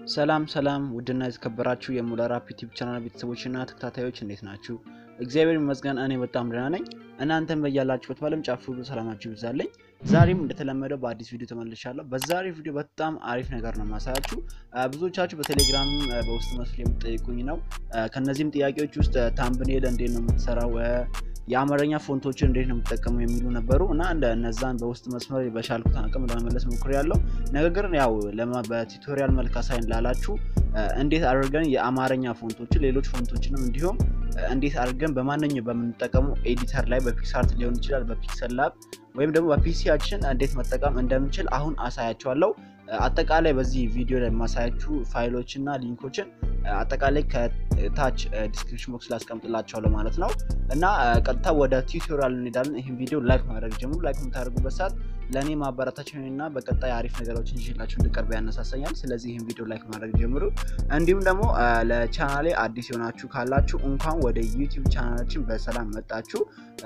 ሰላም ሰላም ውድና የተከበራችሁ የሙለር አፕ ዩቲዩብ ቻናል ቤተሰቦችና ተከታታዮች እንዴት ናችሁ? እግዚአብሔር ይመስገን እኔ በጣም ደህና ነኝ። እናንተም በያላችሁበት በዓለም ጫፍ ሁሉ ሰላማችሁ ይብዛልኝ። ዛሬም እንደተለመደው በአዲስ ቪዲዮ ተመልሻለሁ። በዛሬ ቪዲዮ በጣም አሪፍ ነገር ነው ማሳያችሁ። ብዙዎቻችሁ በቴሌግራም በውስጥ መስመር የምትጠይቁኝ ነው። ከነዚህም ጥያቄዎች ውስጥ ታምብኔል እንዴት ነው የምትሰራው የአማርኛ ፎንቶችን እንዴት ነው የምጠቀመው የሚሉ ነበሩ እና እነዛን በውስጥ መስመር በቻልኩት አቅም ለመመለስ ሞክሬያለሁ። ነገር ግን ያው በቱቶሪያል መልክ አሳይን ላላችሁ እንዴት አድርገን የአማርኛ ፎንቶችን ሌሎች ፎንቶችንም እንዲሁም እንዴት አድርገን በማንኛው በምንጠቀመው ኤዲተር ላይ በፒክሳርት ሊሆን ይችላል በፒክሰል ላብ ወይም ደግሞ በፒሲያችን እንዴት መጠቀም እንደምንችል አሁን አሳያችኋለሁ። አጠቃላይ በዚህ ቪዲዮ ላይ የማሳያችሁ ፋይሎች እና ሊንኮችን አጠቃላይ ከታች ዲስክሪፕሽን ቦክስ ላይ አስቀምጥላችኋለሁ ማለት ነው እና ቀጥታ ወደ ቲዩቶሪያል እንሄዳለን። ይህን ቪዲዮ ላይክ ማድረግ ጀምሩ። ላይክ የምታደርጉበት ሰዓት ለእኔ ማበረታችን እና በቀጣይ አሪፍ ነገሮችን ይዤላችሁ እንድቀርብ ያነሳሳኛል። ስለዚህ ይህን ቪዲዮ ላይክ ማድረግ ጀምሩ። እንዲሁም ደግሞ ለቻናሌ አዲስ የሆናችሁ ካላችሁ እንኳን ወደ ዩቲዩብ ቻናላችን በሰላም መጣችሁ።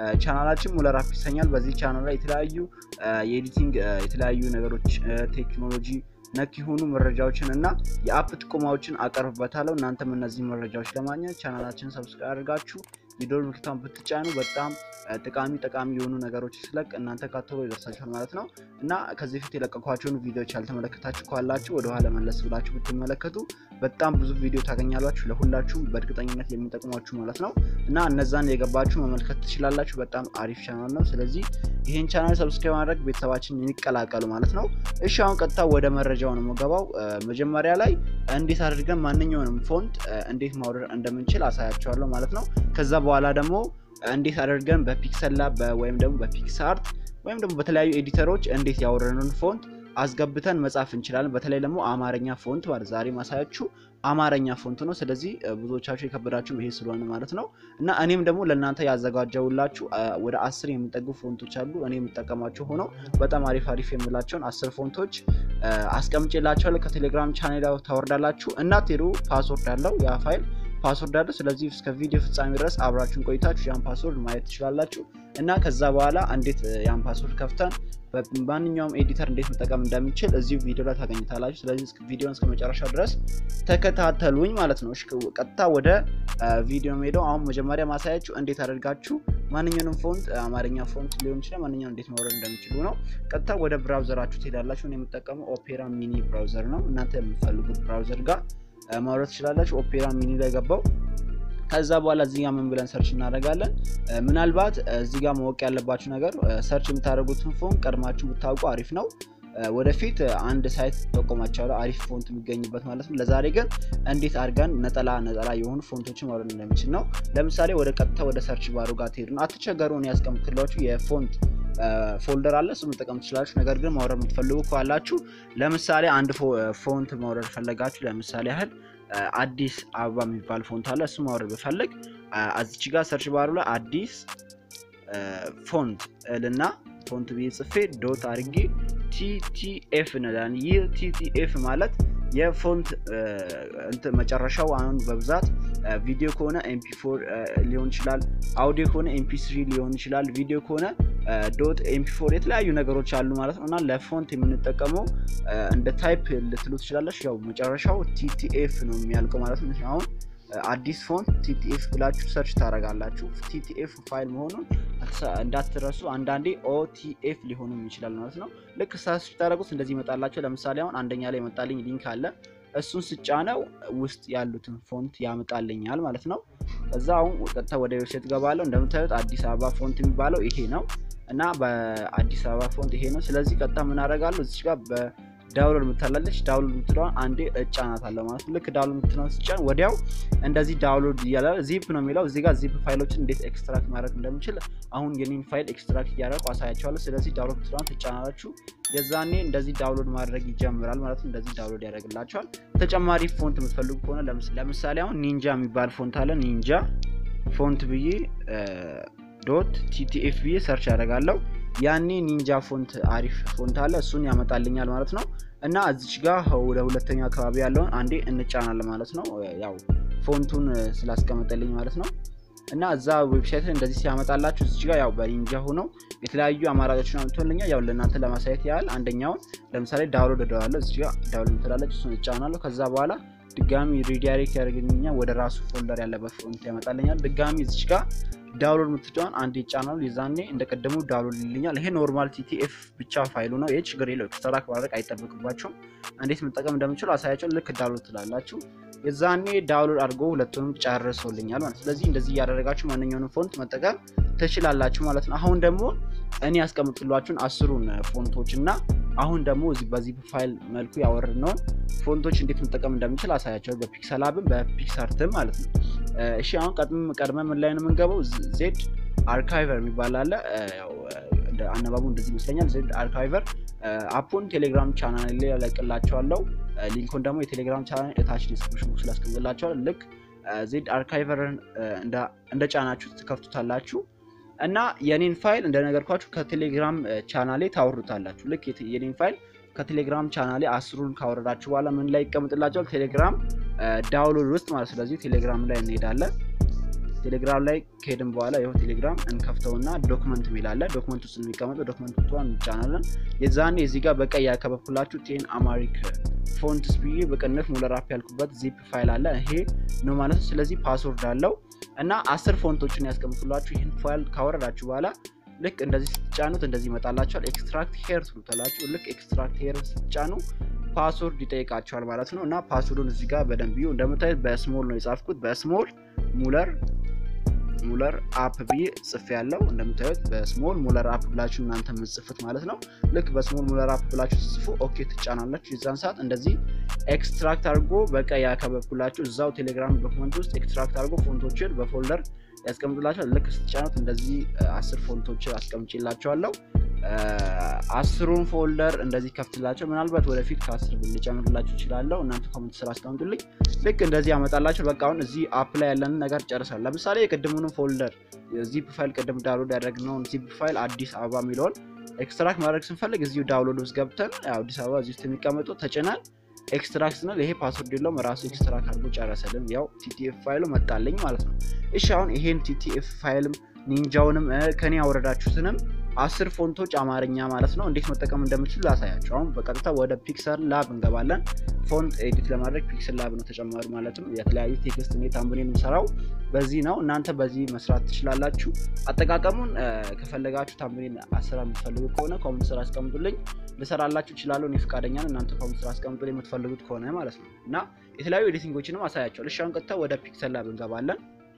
ቻናላችን ሙለር አፕ ይሰኛል። በዚህ ቻናል ላይ የተለያዩ የኤዲቲንግ የተለያዩ ነገሮች ቴክኖሎጂ ነክ የሆኑ መረጃዎችን እና የአፕ ጥቆማዎችን አቀርብበታለሁ። እናንተም እነዚህ መረጃዎች ለማግኘት ቻናላችን ሰብስክራይብ አድርጋችሁ የደወል ምልክቱን ብትጫኑ በጣም ጠቃሚ ጠቃሚ የሆኑ ነገሮች ስለቅ እናንተ ካቶሎ ይደርሳችኋል ማለት ነው እና ከዚህ በፊት የለቀኳቸውን ቪዲዮዎች ያልተመለከታችሁ ካላችሁ ወደኋላ መለስ ብላችሁ ብትመለከቱ በጣም ብዙ ቪዲዮ ታገኛላችሁ። ለሁላችሁም በእርግጠኝነት የሚጠቅሟችሁ ማለት ነው እና እነዛን የገባችሁ መመልከት ትችላላችሁ። በጣም አሪፍ ቻናል ነው። ስለዚህ ይህን ቻናል ሰብስክራይብ ማድረግ ቤተሰባችን የሚቀላቀሉ ማለት ነው። እሺ አሁን ቀጥታ ወደ መረጃው ነው የምገባው። መጀመሪያ ላይ እንዴት አድርገን ማንኛውንም ፎንት እንዴት ማውረድ እንደምንችል አሳያቸዋለሁ ማለት ነው። ከዛ በኋላ ደግሞ እንዴት አድርገን በፒክሰል ላብ ወይም ደግሞ በፒክስአርት ወይም ደግሞ በተለያዩ ኤዲተሮች እንዴት ያወረድነውን ፎንት አስገብተን መጻፍ እንችላለን። በተለይ ደግሞ አማርኛ ፎንት ማለት ዛሬ ማሳያችሁ አማርኛ ፎንት ነው። ስለዚህ ብዙዎቻችሁ የከበዳችሁ ይሄ ስለሆነ ማለት ነው እና እኔም ደግሞ ለእናንተ ያዘጋጀውላችሁ ወደ አስር የሚጠጉ ፎንቶች አሉ። እኔ የምጠቀማቸው ሆነው በጣም አሪፍ አሪፍ የምላቸውን አስር ፎንቶች አስቀምጬላችኋለሁ። ከቴሌግራም ቻኔል ታወርዳላችሁ። እናትሄዱ ፓስወርድ አለው ያ ፋይል ፓስወርድ አለ። ስለዚህ እስከ ቪዲዮ ፍጻሜ ድረስ አብራችሁን ቆይታችሁ ያን ፓስወርድ ማየት ትችላላችሁ እና ከዛ በኋላ እንዴት ያን ፓስወርድ ከፍተን በማንኛውም ኤዲተር እንዴት መጠቀም እንደሚችል እዚሁ ቪዲዮ ላይ ታገኙታላችሁ። ስለዚህ ቪዲዮን እስከ መጨረሻ ድረስ ተከታተሉኝ ማለት ነው። ቀጥታ ወደ ቪዲዮ ሄደው አሁን መጀመሪያ ማሳያችሁ እንዴት አደርጋችሁ ማንኛውንም ፎንት አማርኛ ፎንት ሊሆን ይችላል ማንኛውም እንዴት ማውረድ እንደሚችሉ ነው። ቀጥታ ወደ ብራውዘራችሁ ትሄዳላችሁ። እኔ የምጠቀመው ኦፔራ ሚኒ ብራውዘር ነው። እናንተ የምትፈልጉት ብራውዘር ጋር ማውረድ ትችላላችሁ። ኦፔራ ሚኒ ላይ ገባው። ከዛ በኋላ እዚህ ጋር ምን ብለን ሰርች እናደርጋለን። ምናልባት እዚህ ጋር ማወቅ ያለባችሁ ነገር ሰርች የምታደርጉትን ፎን ቀድማችሁ ብታውቁ አሪፍ ነው። ወደፊት አንድ ሳይት ጠቆማቸዋለሁ አሪፍ ፎንት የሚገኝበት ማለት ነው። ለዛሬ ግን እንዴት አድርገን ነጠላ ነጠላ የሆኑ ፎንቶችን ማውረድ እንደሚችል ነው። ለምሳሌ ወደ ቀጥታ ወደ ሰርች ባሩ ጋር ትሄዱ ነው። አትቸገሩ። እኔ ያስቀምጥላችሁ የፎንት ፎልደር አለ፣ እሱ መጠቀም ትችላላችሁ። ነገር ግን ማውረድ የምትፈልጉ ካላችሁ ለምሳሌ አንድ ፎንት ማውረድ ፈለጋችሁ፣ ለምሳሌ ያህል አዲስ አበባ የሚባል ፎንት አለ። እሱ ማውረድ ብፈልግ እዚች ጋር ሰርች ባሩ ላይ አዲስ ፎንት እልና ፎንት ብዬ ጽፌ ዶት አድርጌ ቲቲኤፍ እንላለን። ይህ ቲቲኤፍ ማለት የፎንት መጨረሻው አሁን በብዛት ቪዲዮ ከሆነ ኤምፒ ፎር ሊሆን ይችላል፣ አውዲዮ ከሆነ ኤምፒ ስሪ ሊሆን ይችላል፣ ቪዲዮ ከሆነ ዶት ኤምፒ ፎር የተለያዩ ነገሮች አሉ ማለት ነው እና ለፎንት የምንጠቀመው እንደ ታይፕ ልትሉ ትችላለች። ያው መጨረሻው ቲቲኤፍ ነው የሚያልቀው ማለት ነው። አሁን አዲስ ፎንት ቲቲኤፍ ብላችሁ ሰርች ታደርጋላችሁ። ቲቲኤፍ ፋይል መሆኑን እንዳትረሱ። አንዳንዴ ኦቲኤፍ ሊሆንም ይችላል ማለት ነው። ልክ ሰርች ታደርጉት እንደዚህ ይመጣላቸው። ለምሳሌ አሁን አንደኛ ላይ የመጣልኝ ሊንክ አለ። እሱን ስጫነው ውስጥ ያሉትን ፎንት ያመጣልኛል ማለት ነው። ከዛ አሁን ቀጥታ ወደ ዌብሳይት ገባለሁ። እንደምታዩት አዲስ አበባ ፎንት የሚባለው ይሄ ነው እና በአዲስ አበባ ፎንት ይሄ ነው። ስለዚህ ቀጥታ ምን አደርጋለሁ እዚች ጋር ዳውንሎድ የምታላለች ዳውንሎድ የምትለዋን አንዴ እጫናት አለ ማለት ነው። ልክ ዳውንሎድ የምትለዋን ስጫን ወዲያው እንደዚህ ዳውንሎድ እያለ ዚፕ ነው የሚለው እዚህ ጋር ዚፕ ፋይሎችን እንዴት ኤክስትራክት ማድረግ እንደምችል አሁን የኔን ፋይል ኤክስትራክት እያደረጉ አሳያቸዋለሁ። ስለዚህ ዳውንሎድ የምትለዋን ትጫናላችሁ። የዛኔ እንደዚህ ዳውንሎድ ማድረግ ይጀምራል ማለት ነው። እንደዚህ ዳውንሎድ ያደርግላቸዋል። ተጨማሪ ፎንት የምትፈልጉ ከሆነ ለምሳሌ አሁን ኒንጃ የሚባል ፎንት አለ። ኒንጃ ፎንት ብዬ ዶት ቲቲኤፍ ብዬ ሰርች ያደርጋለሁ። ያኔ ኒንጃ ፎንት አሪፍ ፎንት አለ እሱን ያመጣልኛል ማለት ነው። እና እዚች ጋር ወደ ሁለተኛ አካባቢ ያለውን አንዴ እንጫናለን ማለት ነው። ያው ፎንቱን ስላስቀመጠልኝ ማለት ነው። እና እዛ ዌብሳይት ላይ እንደዚህ ሲያመጣላችሁ እዚህ ጋር ያው በኒንጃ ሆነው የተለያዩ አማራጮችን አምጥቶልኛል። ያው ለእናንተ ለማሳየት ያህል አንደኛውን ለምሳሌ ዳውንሎድ እደዋለሁ። እዚህ ጋር ዳውንሎድ ትላለች፣ እሱን እጫናለሁ። ከዛ በኋላ ድጋሚ ሪዳይሬክት ያደርግልኛል ወደ ራሱ ፎልደር ያለበት ፎንት ያመጣልኛል። ድጋሚ እዚህ ጋር ዳውንሎድ የምትጫን አንድ ይጫናሉ። የዛኔ እንደቀደሙ ዳውንሎድ ይልኛል። ይሄ ኖርማል ቲቲኤፍ ብቻ ፋይሉ ነው። ይህ ችግር የለው። ኤክስትራክት ማድረግ አይጠበቅባቸውም። እንዴት መጠቀም እንደምችሉ አሳያቸው። ልክ ዳውንሎድ ትላላችሁ። የዛኔ ዳውንሎድ አድርጎ ሁለቱንም ጨርሶልኛል ማለት። ስለዚህ እንደዚህ እያደረጋችሁ ማንኛውንም ፎንት መጠቀም ትችላላችሁ ማለት ነው። አሁን ደግሞ እኔ ያስቀምጥላችሁን አስሩን ፎንቶች እና አሁን ደግሞ እዚህ በዚህ ፋይል መልኩ ያወረድነውን ፎንቶች እንዴት መጠቀም እንደምንችል አሳያቸው። በፒክሰላብን በፒክሳርትም ማለት ነው። እሺ አሁን ቀድመ ምን ላይ ነው የምንገባው? ዜድ አርካይቨር የሚባል አለ። አነባቡ እንደዚህ ይመስለኛል። ዜድ አርካይቨር አፑን ቴሌግራም ቻናል ላይ ያለቅላቸዋለሁ። ሊንኩን ደግሞ የቴሌግራም ቻናል እታች ዲስክሪፕሽን ቦክስ ላይ ያስቀምጥላቸዋል። ልክ ዜድ አርካይቨርን እንደ ጫናችሁ ትከፍቱታላችሁ እና የኔን ፋይል እንደነገርኳችሁ ከቴሌግራም ቻናሌ ታወርዱታላችሁ። ልክ የኔን ፋይል ከቴሌግራም ቻናሌ አስሩን ካወረዳችሁ በኋላ ምን ላይ ይቀምጥላቸዋል? ቴሌግራም ዳውንሎድ ውስጥ ማለት ስለዚህ ቴሌግራም ላይ እንሄዳለን። ቴሌግራም ላይ ከሄድን በኋላ ይኸው ቴሌግራም እንከፍተውና ዶክመንት የሚላለ ዶክመንት ውስጥ የሚቀመጠው ዶክመንት ቷን እንጫናለን። የዛኔ እዚህ ጋር በቀይ ያከበብኩላችሁ ቴን አማሪክ ፎንትስ ብዬ በቅንፍ ሙለራፕ ያልኩበት ዚፕ ፋይል አለ። ይሄ ነው ማለት ነው። ስለዚህ ፓስወርድ አለው እና አስር ፎንቶችን ያስቀምጡላችሁ። ይህን ፋይል ካወረዳችሁ በኋላ ልክ እንደዚህ ስትጫኑት እንደዚህ ይመጣላችኋል። ኤክስትራክት ሄር ትሉታላችሁ። ልክ ኤክስትራክት ሄር ስትጫኑ ፓስወርድ ይጠይቃቸዋል ማለት ነው እና ፓስወርዱን እዚህ ጋር በደንብ ዩ እንደምታዩት በስሞል ነው የጻፍኩት። በስሞል ሙለር ሙለር አፕ ብዬ ጽፍ ያለው እንደምታዩት በስሞል ሙለር አፕ ብላችሁ እናንተ የምጽፉት ማለት ነው። ልክ በስሞል ሙለር አፕ ብላችሁ ጽፉ ኦኬ ትጫናላችሁ። የዛን ሰዓት እንደዚህ ኤክስትራክት አድርጎ በቀይ ያከበብኩላችሁ እዛው ቴሌግራም ዶክመንት ውስጥ ኤክስትራክት አድርጎ ፎንቶችን በፎልደር ያስቀምጡላቸዋል። ልክ ስትጫኑት እንደዚህ አስር ፎንቶችን አስቀምጬላቸዋለሁ። አስሩን ፎልደር እንደዚህ ከፍትላቸው። ምናልባት ወደፊት ከአስር ልጨምርላችሁ እችላለሁ። እናንተ ኮሜንት ስራ አስቀምጡልኝ። ልክ እንደዚህ ያመጣላቸው። በቃ አሁን እዚህ አፕ ላይ ያለንን ነገር ጨርሳል። ለምሳሌ የቅድሙንም ፎልደር ዚፕ ፋይል ቅድም ዳውንሎድ ያደረግነውን ዚፕ ፋይል አዲስ አበባ የሚለውን ኤክስትራክት ማድረግ ስንፈልግ እዚሁ ዳውንሎድ ውስጥ ገብተን አዲስ አበባ እዚህ ውስጥ የሚቀመጡ ተጭናል። ኤክስትራክት ስንል ይሄ ፓስወርድ የለውም ራሱ ኤክስትራክት አድርጎ ጨረሰልን። ያው ቲቲኤፍ ፋይሉ መጣልኝ ማለት ነው። እሺ አሁን ይሄን ቲቲኤፍ ፋይልም ኒንጃውንም ከኔ ያወረዳችሁትንም አስር ፎንቶች አማርኛ ማለት ነው እንዴት መጠቀም እንደምችሉ ላሳያቸው። አሁን በቀጥታ ወደ ፒክሰል ላብ እንገባለን። ፎንት ኤዲት ለማድረግ ፒክሰል ላብ ነው ተጨማሪ ማለትም የተለያዩ ቴክስት እኔ ታምብኔል የምሰራው በዚህ ነው። እናንተ በዚህ መስራት ትችላላችሁ። አጠቃቀሙን ከፈለጋችሁ ታምብኔል አስራ የምትፈልጉ ከሆነ ኮሜንት ስራ አስቀምጡልኝ፣ ልሰራላችሁ እችላለሁ። እኔ ፈቃደኛ ነው። እናንተ ኮሜንት ስራ አስቀምጡልኝ የምትፈልጉት ከሆነ ማለት ነው እና የተለያዩ ኤዲቲንጎችንም አሳያቸዋል። እሺ አሁን ቀጥታ ወደ ፒክሰል ላብ እንገባለን።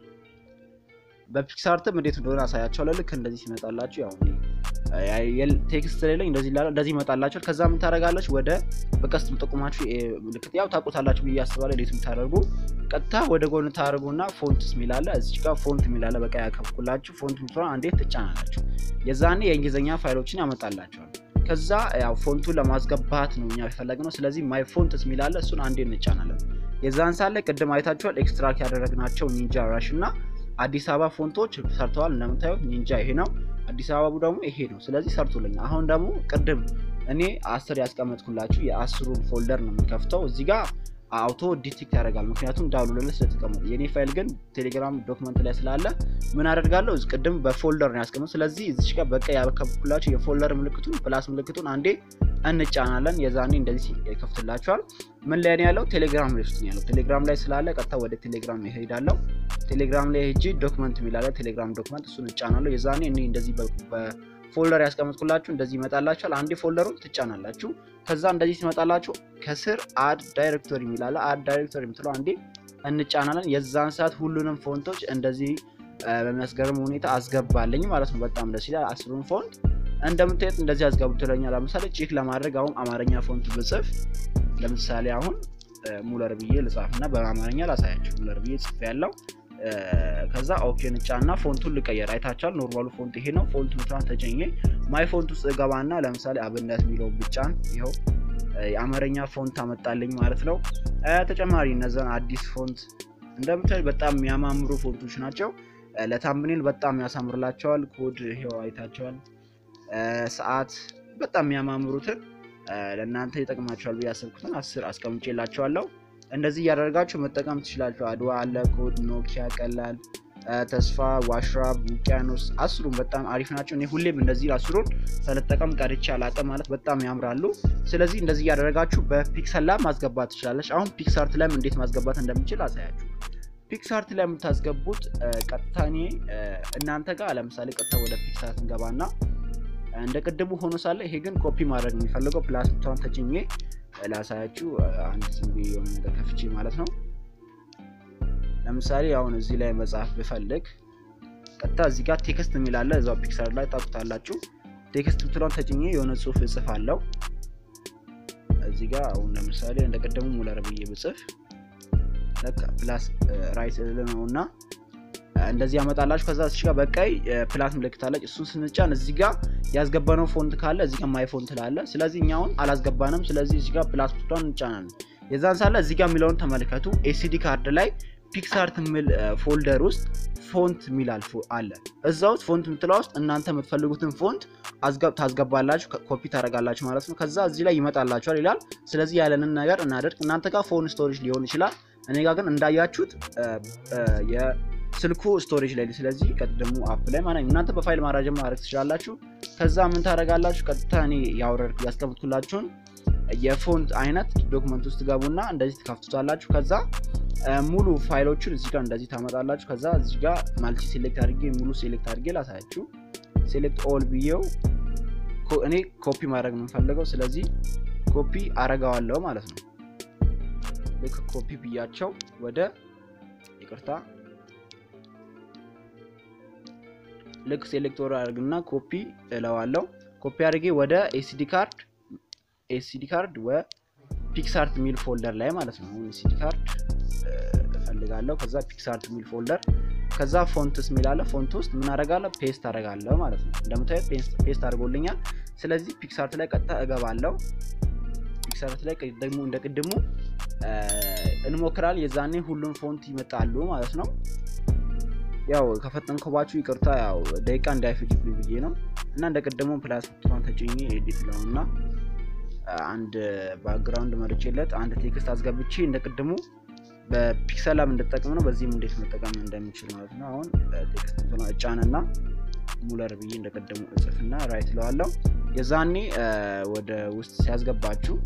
በፒክሳርትም እንዴት እንደሆነ አሳያቸዋለሁ። ልክ እንደዚህ ሲመጣላችሁ ያው ቴክስት ላይ እንደዚህ ላለ እንደዚህ ይመጣላችኋል። ከዛ ምን ታደርጋላችሁ? ወደ በቀስት የምጠቁማችሁ ምልክት ያው ታውቁታላችሁ ብዬ አስባለሁ። እንዴት የምታደርጉ ቀጥታ ወደ ጎን ታደርጉና ፎንትስ የሚላለ እዚህ ጋር ፎንት የሚላለ በቃ ያከብኩላችሁ ፎንት ምትሆን አንዴት ትጫናላችሁ። የዛኔ የእንግሊዝኛ ፋይሎችን ያመጣላቸዋል። ከዛ ያው ፎንቱን ለማስገባት ነው እኛ የፈለግነው። ስለዚህ ማይ ፎንትስ የሚላለ እሱን አንዴ እንጫናለን። የዛን ሳለ ቅድም አይታችኋል ኤክስትራክት ያደረግናቸው ኒንጃ ራሽ እና አዲስ አበባ ፎንቶች ሰርተዋል። እንደምታዩት ኒንጃ ይሄ ነው፣ አዲስ አበባ ደግሞ ይሄ ነው። ስለዚህ ሰርቶልኛል። አሁን ደግሞ ቅድም እኔ አስር ያስቀመጥኩላችሁ የአስሩን ፎልደር ነው የምንከፍተው። እዚህ ጋር አውቶ ዲቴክት ያደርጋል፣ ምክንያቱም ዳውንሎድ ላይ ስለተቀመጠ። የኔ ፋይል ግን ቴሌግራም ዶክመንት ላይ ስላለ ምን አደርጋለሁ? ቅድም በፎልደር ነው ያስቀመጥ። ስለዚህ እዚች ጋር በቃ ያከብኩላችሁ የፎልደር ምልክቱን ፕላስ ምልክቱን አንዴ እንጫናለን። የዛኔ እንደዚህ ይከፍትላችኋል። ምን ላይ ነው ያለው? ቴሌግራም ላይ ውስጥ ነው ያለው። ቴሌግራም ላይ ስላለ ቀጥታ ወደ ቴሌግራም ይሄዳለሁ። ቴሌግራም ላይ ሄጂ ዶክመንት የሚላለ ቴሌግራም ዶክመንት እሱን እጫናለሁ። የዛኔ እኔ እንደዚህ በፎልደር ያስቀመጥኩላችሁ እንደዚህ ይመጣላችኋል። አንዴ ፎልደሩን ትጫናላችሁ። ከዛ እንደዚህ ሲመጣላችሁ ከስር አድ ዳይሬክቶሪ የሚላለ አድ ዳይሬክቶሪ የምትለው አንዴ እንጫናለን። የዛን ሰዓት ሁሉንም ፎንቶች እንደዚህ በሚያስገርም ሁኔታ አስገባልኝ ማለት ነው። በጣም ደስ ይላል። አስሩን ፎንት እንደምታዩት እንደዚህ አስገብቶለኛል። ለምሳሌ ቼክ ለማድረግ አሁን አማርኛ ፎንት ብጽፍ ለምሳሌ አሁን ሙለር ብዬ ልጻፍ እና በአማርኛ ላሳያችሁ። ሙለር ብዬ ጽፍ ያለው ከዛ ኦኬ ንጫና ፎንቱን ልቀየር። አይታችኋል። ኖርማሉ ፎንት ይሄ ነው። ፎንቱ ምትራን ተጨኘ ማይ ፎንት ውስጥ እገባና ለምሳሌ አብነት የሚለው ብጫን ይኸው የአማርኛ ፎንት አመጣልኝ ማለት ነው። ተጨማሪ እነዛን አዲስ ፎንት እንደምታዩ በጣም የሚያማምሩ ፎንቶች ናቸው። ለታምኔል በጣም ያሳምርላቸዋል። ኮድ ይኸው አይታቸዋል። ሰዓት በጣም የሚያማምሩትን ለእናንተ ይጠቅማቸዋል ብዬ ያሰብኩትን አስር አስቀምጬላቸዋለሁ። እንደዚህ እያደረጋችሁ መጠቀም ትችላችሁ። አድዋ አለ፣ ኮድ፣ ኖኪያ፣ ቀላል ተስፋ፣ ዋሽራብ፣ ውቅያኖስ አስሩም በጣም አሪፍ ናቸው። እኔ ሁሌም እንደዚህ አስሩን ሳልጠቀም ቀርቼ አላውቅም ማለት በጣም ያምራሉ። ስለዚህ እንደዚህ እያደረጋችሁ በፒክሰል ላብ ማስገባት ትችላለች። አሁን ፒክሳርት ላይም እንዴት ማስገባት እንደምችል አሳያችሁ። ፒክሳርት ላይ የምታስገቡት ቀጥታ እኔ እናንተ ጋር ለምሳሌ ቀጥታ ወደ ፒክሳርት እንገባና እንደ ቅድሙ ሆኖ ሳለ ይሄ ግን ኮፒ ማድረግ የሚፈልገው ፕላስ ብቻውን ተጭኜ ላሳያችሁ። አንድ ዝም ብዬ የሆነ ነገር ከፍቼ ማለት ነው። ለምሳሌ አሁን እዚህ ላይ መጽሐፍ ብፈልግ ቀጥታ እዚህ ጋር ቴክስት የሚላለ እዛው ፒክሳርት ላይ ታቁታላችሁ። ቴክስት ብትለውን ተጭኜ የሆነ ጽሁፍ እጽፍ አለው እዚህ ጋር አሁን ለምሳሌ እንደ ቅድሙ ሙለር ብዬ ብጽፍ ፕላስ ራይት ነው እና እንደዚህ ያመጣላችሁ። ከዛ እዚህ ጋር በቀይ ፕላስ ምልክት አለች። እሱን ስንጫን እዚህ ጋር ያስገባነው ፎንት ካለ እዚህ ጋር ማይ ፎንት ላለ። ስለዚህ እኛ አሁን አላስገባንም። ስለዚህ እዚህ ጋር ፕላስ ብቷን እንጫናለን። የዛን ሳለ እዚህ ጋር የሚለውን ተመልከቱ። ኤሲዲ ካርድ ላይ ፒክሳርት የሚል ፎልደር ውስጥ ፎንት የሚል አለ። እዛ ውስጥ ፎንት የምትለው ውስጥ እናንተ የምትፈልጉትን ፎንት ታስገባላችሁ፣ ኮፒ ታደርጋላችሁ ማለት ነው። ከዛ እዚህ ላይ ይመጣላችኋል ይላል። ስለዚህ ያለንን ነገር እናደርግ። እናንተ ጋር ፎን ስቶሬጅ ሊሆን ይችላል። እኔ ጋር ግን እንዳያችሁት የስልኩ ስቶሬጅ ላይ ስለዚህ ቀጥደሙ አፕ ላይ ማለት እናንተ በፋይል ማራጀ ማድረግ ትችላላችሁ። ከዛ ምን ታደርጋላችሁ? ቀጥታ እኔ ያወረድ ያስቀምጥኩላችሁን የፎንት አይነት ዶክመንት ውስጥ ገቡና እንደዚህ ትከፍቱታላችሁ። ከዛ ሙሉ ፋይሎችን እዚህ ጋር እንደዚህ ታመጣላችሁ። ከዛ እዚህ ጋር ማልቲ ሴሌክት አድርጌ ሙሉ ሴሌክት አድርጌ ላሳያችሁ። ሴሌክት ኦል ብዬው እኔ ኮፒ ማድረግ ነው የምፈልገው። ስለዚህ ኮፒ አረጋዋለሁ ማለት ነው። ልክ ኮፒ ብያቸው ወደ ይቅርታ ልክ ሴሌክቶር አድርግና ኮፒ እለዋለሁ። ኮፒ አድርጌ ወደ ኤሲዲ ካርድ ኤሲዲ ካርድ ወ ፒክሳርት ሚል ፎልደር ላይ ማለት ነው። አሁን ኤሲዲ ካርድ እፈልጋለሁ። ከዛ ፒክሳርት ሚል ፎልደር ከዛ ፎንትስ ሚላለ ፎንት ውስጥ ምን አደርጋለሁ? ፔስት አደርጋለሁ ማለት ነው። እንደምታዩት ፔስት አድርጎልኛል። ስለዚህ ፒክሳርት ላይ ቀጥታ እገባለሁ። ፒክሳርት ላይ ደግሞ እንደ ቅድሙ እንሞክራል። የዛኔ ሁሉም ፎንት ይመጣሉ ማለት ነው። ያው ከፈጠንኩባችሁ ይቅርታ፣ ያው ደቂቃ እንዳይፈጅብኝ ብዬ ነው እና እንደ ቅድሙ ፕላስ ቱን ተጭኜ ኤዲት ነው እና አንድ ባክግራውንድ መርጬለት አንድ ቴክስት አስገብቼ እንደ ቅድሙ በፒክሰል ላብ እንድጠቀም ነው። በዚህም እንዴት መጠቀም እንደሚችል ማለት ነው። አሁን ቴክስት እጫንና ሙለር ብዬ እንደቀደሙ እጽፍና ራይት ለዋለው የዛኔ ወደ ውስጥ ሲያስገባችሁ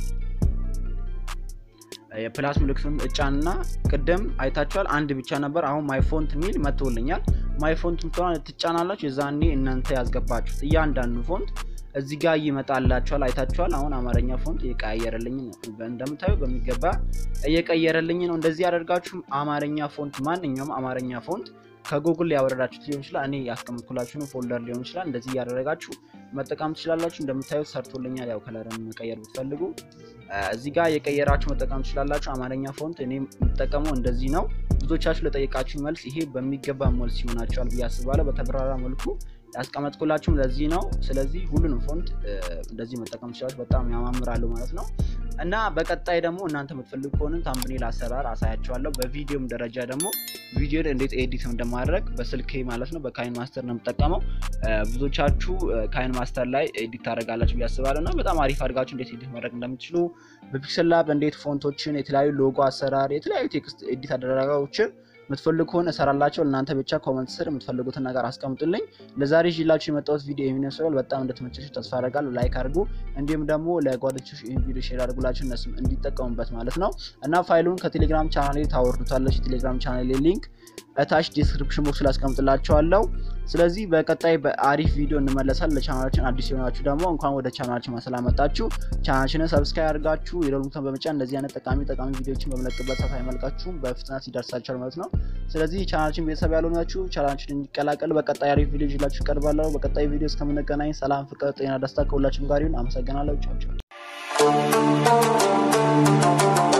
የፕላስ ምልክቱን እጫንና ቅድም አይታችኋል፣ አንድ ብቻ ነበር። አሁን ማይፎንት ሚል መጥቶልኛል። ማይፎንት ምትሆን ትጫናላችሁ። የዛኔ እናንተ ያስገባችሁት እያንዳንዱ ፎንት እዚህ ጋር ይመጣላችኋል። አይታችኋል። አሁን አማርኛ ፎንት እየቀያየረልኝ ነው። እንደምታዩ በሚገባ እየቀየረልኝ ነው። እንደዚህ ያደርጋችሁ አማርኛ ፎንት፣ ማንኛውም አማርኛ ፎንት ከጉግል ያወረዳችሁት ሊሆን ይችላል። እኔ ያስቀምጥኩላችሁን ፎልደር ሊሆን ይችላል። እንደዚህ እያደረጋችሁ መጠቀም ትችላላችሁ። እንደምታዩት ሰርቶልኛል። ያው ከለርን መቀየር ብትፈልጉ እዚህ ጋር የቀየራችሁ መጠቀም ትችላላችሁ። አማርኛ ፎንት እኔ የምጠቀመው እንደዚህ ነው። ብዙዎቻችሁ ለጠየቃችሁ መልስ ይሄ በሚገባ መልስ ይሆናችኋል ብዬ አስባለሁ። በተብራራ መልኩ ያስቀመጥኩላችሁም ለዚህ ነው። ስለዚህ ሁሉንም ፎንት እንደዚህ መጠቀም ትችላላችሁ። በጣም ያማምራሉ ማለት ነው። እና በቀጣይ ደግሞ እናንተ የምትፈልጉ ከሆነ ታምብኔል አሰራር አሳያቸዋለሁ። በቪዲዮም ደረጃ ደግሞ ቪዲዮን እንዴት ኤዲት እንደማድረግ በስልኬ ማለት ነው በካይን ማስተር ነው የምጠቀመው። ብዙዎቻችሁ ካይን ማስተር ላይ ኤዲት ታደርጋላችሁ ብዬ አስባለሁ እና በጣም አሪፍ አድርጋችሁ እንዴት ኤዲት ማድረግ እንደምትችሉ በፒክሰል ላብ እንዴት ፎንቶችን፣ የተለያዩ ሎጎ አሰራር፣ የተለያዩ ቴክስት ኤዲት አደረጋዎችን የምትፈልጉ ከሆነ እሰራላቸው። እናንተ ብቻ ኮመንት ስር የምትፈልጉትን ነገር አስቀምጡልኝ። ለዛሬ ይዤላችሁ የመጣሁት ቪዲዮ የሚመስላል። በጣም እንደተመቻችሁ ተስፋ አደርጋለሁ። ላይክ አድርጉ፣ እንዲሁም ደግሞ ለጓደኞች ይህን ቪዲዮ ሼር አድርጉላችሁ እነሱም እንዲጠቀሙበት ማለት ነው እና ፋይሉን ከቴሌግራም ቻናሌ ታወርዱታለች። የቴሌግራም ቻናሌ ሊንክ እታች ዲስክሪፕሽን ቦክስ ላይ አስቀምጥላችኋለሁ። ስለዚህ በቀጣይ በአሪፍ ቪዲዮ እንመለሳል። ለቻናላችን አዲስ የሆናችሁ ደግሞ እንኳን ወደ ቻናላችን በሰላም መጣችሁ። ቻናላችንን ሰብስክራይብ አድርጋችሁ የደወል ምልክቱን በመጫን እንደዚህ አይነት ጠቃሚ ጠቃሚ ቪዲዮዎችን በመለቅበት ሰዓት አይመልቃችሁም፣ በፍጥነት ይደርሳችኋል ማለት ነው። ስለዚህ ቻናላችን ቤተሰብ ያልሆናችሁ ቻናላችን እንዲቀላቀል በቀጣይ አሪፍ ቪዲዮ ይዤላችሁ እቀርባለሁ። በቀጣይ ቪዲዮ እስከምንገናኝ ሰላም፣ ፍቅር፣ ጤና፣ ደስታ ከሁላችን ጋር ይሁን። አመሰግናለሁ። ቻው ቻው።